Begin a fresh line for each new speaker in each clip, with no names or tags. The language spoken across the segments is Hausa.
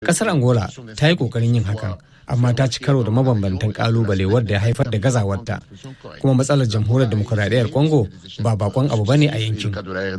Kasar Angola ta yi kokarin yin hakan, amma ta ci karo da mabambantan kalubale wadda ya haifar da gazawarta. Kuma matsalar jamhuriyar demokuraɗiyyar Congo ba bakon abu bane a yankin.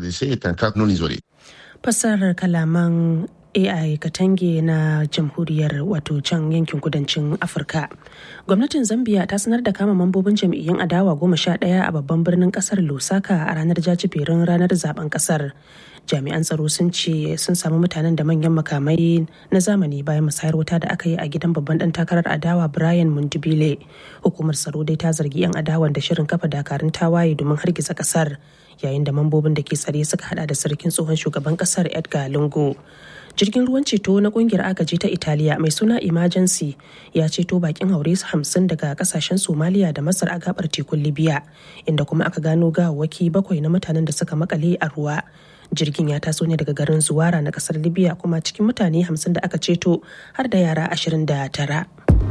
Fassarar kalaman AI Katange na jamhuriyar wato can yankin kudancin Afirka. Gwamnatin Zambia ta sanar da kama mambobin jam'iyyun adawa goma sha ɗaya a babban birnin kasar Lusaka a ranar jajiberin ranar zaben kasar. Jami'an tsaro sun ce sun samu mutanen da manyan makamai na zamani bayan musayar wuta da aka yi a gidan babban dan takarar adawa Brian Mundibile. Hukumar tsaro dai ta zargi 'yan adawan da shirin kafa dakarun tawaye domin hargitsa kasar yayin da mambobin da ke tsare suka hada da sarkin tsohon shugaban kasar Edgar Lungu. jirgin ruwan ceto na kungiyar agaji ta italiya mai suna emergency ya ceto bakin haure hamsin daga kasashen somaliya da masar a gabar tekun libya inda kuma aka gano gawawwaki bakwai na mutanen da suka makale a ruwa jirgin ya taso ne daga garin zuwara na kasar libya kuma cikin mutane hamsin da aka ceto har da yara ashirin da tara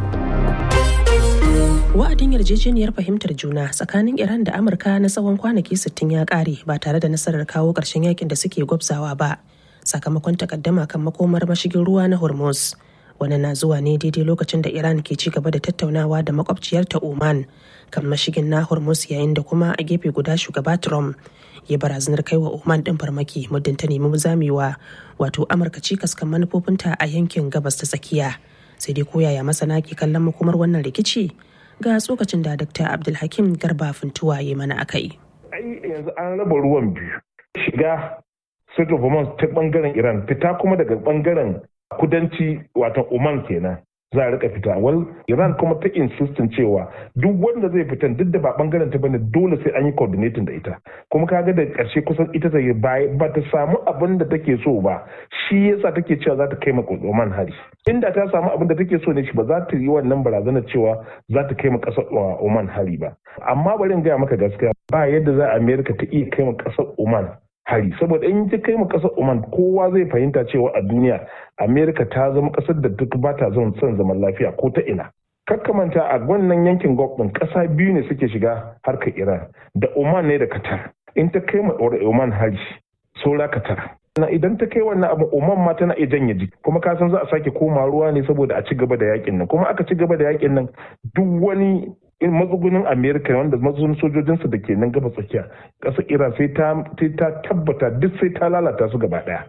wa'adin yarjejeniyar fahimtar juna tsakanin iran da amurka na tsawon kwanaki 60 ya kare ba tare da nasarar kawo ƙarshen yakin da suke gwabzawa ba sakamakon takaddama kan makomar mashigin ruwa na hormuz wani na zuwa ne daidai lokacin da iran ke ci gaba da tattaunawa da makwabciyarta oman kan mashigin na hormuz yayin da kuma a gefe guda shugaba trump ya barazanar kai wa oman din farmaki muddin ta nemi zamewa wato amurka cikas kan manufofinta a yankin gabas ta tsakiya sai dai koyaya masana ke kallon makomar wannan rikici ga tsokacin da dr abdulhakim garba funtuwa ya mana akai
ai yanzu an raba ruwan biyu shiga Strait of Hormuz ta bangaren Iran fita kuma daga bangaren kudanci wato Oman kenan za a rika fita wal Iran kuma ta insistin cewa duk wanda zai fita duk da ba bangaren ta bane dole sai an yi coordinating da ita kuma kaga da karshe kusan ita ta yi ba ta samu abin da take so ba shi yasa take cewa za ta kai ma Oman hari inda ta samu abin da take so ne shi ba za ta yi wannan barazanar cewa za ta kai ma kasar Oman hari ba amma bari in gaya maka gaskiya ba yadda za America ta iya kai ma kasar Oman hari saboda in ta kai mu kasar Oman kowa zai fahimta cewa a duniya Amerika ta zama kasar da duk ba ta zama son zaman lafiya ko ta ina kakkamanta a wannan yankin Gulf din kasa biyu ne suke shiga harkar Iran da Oman ne da Qatar in ta kai mu Oman hari saura Qatar na idan ta kai wannan abu Oman ma tana iya janye jiki kuma ka san za a sake koma ruwa ne saboda a ci gaba da yakin nan kuma aka ci gaba da yakin nan duk wani in matsugunin amerika wanda matsugunin sojojinsu da ke nan gaba tsakiya ƙasar iran sai ta tabbata duk sai ta lalata su gaba ɗaya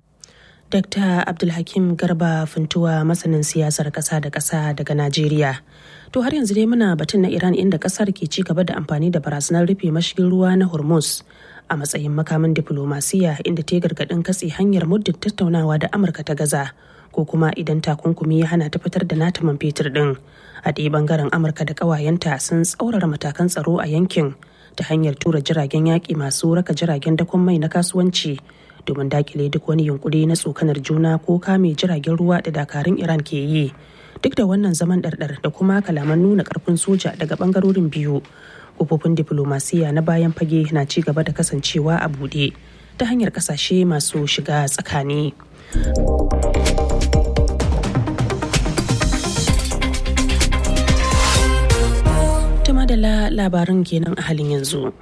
Dr. Abdulhakim Garba Funtuwa masanin siyasar ƙasa da ƙasa daga Najeriya. To har yanzu dai muna batun na Iran inda ƙasar ke ci gaba da amfani da barazanar rufe mashigin ruwa na Hormuz a matsayin makamin diflomasiya inda ta gargaɗin katse hanyar muddin tattaunawa da Amurka ta gaza ko kuma idan takunkumi ya hana ta fitar da nata man fetur ɗin. A ɗaya bangaren Amurka da ƙawayenta sun tsaurara matakan tsaro a yankin ta hanyar tura jiragen yaƙi masu raka jiragen dakon mai na kasuwanci domin dakile duk wani yunkuri na tsokanar juna ko kame jiragen ruwa da dakarun iran ke yi duk da wannan zaman ɗarɗar da kuma kalaman nuna ƙarfin soja daga ɓangarorin biyu kofofin diflomasiya na bayan fage na ci gaba da kasancewa a buɗe ta hanyar ƙasashe masu shiga tsakani Tuma da labarin kenan a halin yanzu.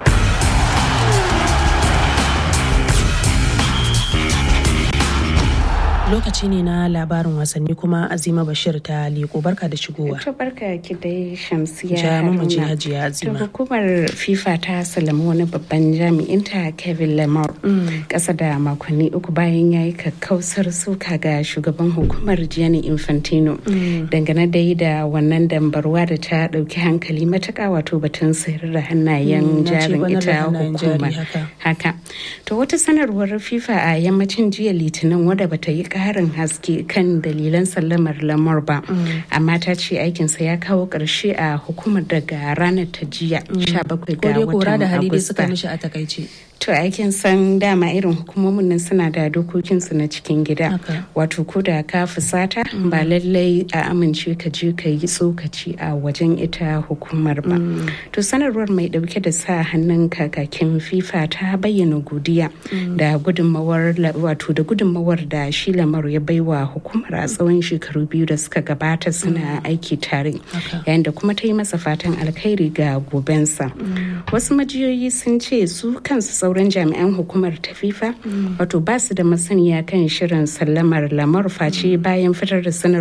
lokaci ne na labarin wasanni kuma azima bashir ta liko barka da shigowa
to barka ki dai shamsiya
ja mu je hajiya azima
to hukumar fifa ta salami wani babban jami'in ta kevin lamar kasa da makonni uku bayan ya yi kakkausar suka ga shugaban hukumar gianni infantino dangane dai da wannan dambarwa da ta dauki hankali matuka wato batun sayar da hannayen jarin ita hukumar haka to wata sanarwar fifa a yammacin jiya litinin wadda bata yi karin haske kan dalilan sallamar lamar ba amma ta ce aikinsa ya kawo ƙarshe a hukumar daga ranar ta jiya 17 ga watan
agusta
to aikin san dama irin hukumomin nan suna da dokokinsu na cikin gida wato ko da ka fusata ba lallai a amince ka je ka yi tsokaci a wajen ita hukumar ba to sanarwar mai dauke da sa hannun kakakin fifa ta bayyana godiya da gudunmawar wato da gudunmawar da shi lamaru ya baiwa hukumar a tsawon shekaru biyu da suka gabata suna aiki tare yayin da kuma ta yi masa fatan alkhairi ga gobensa wasu majiyoyi sun ce su kansu sauran jami'an hukumar ta fifa wato ba su da masaniya kan shirin sallamar lamar face bayan fitar da sanar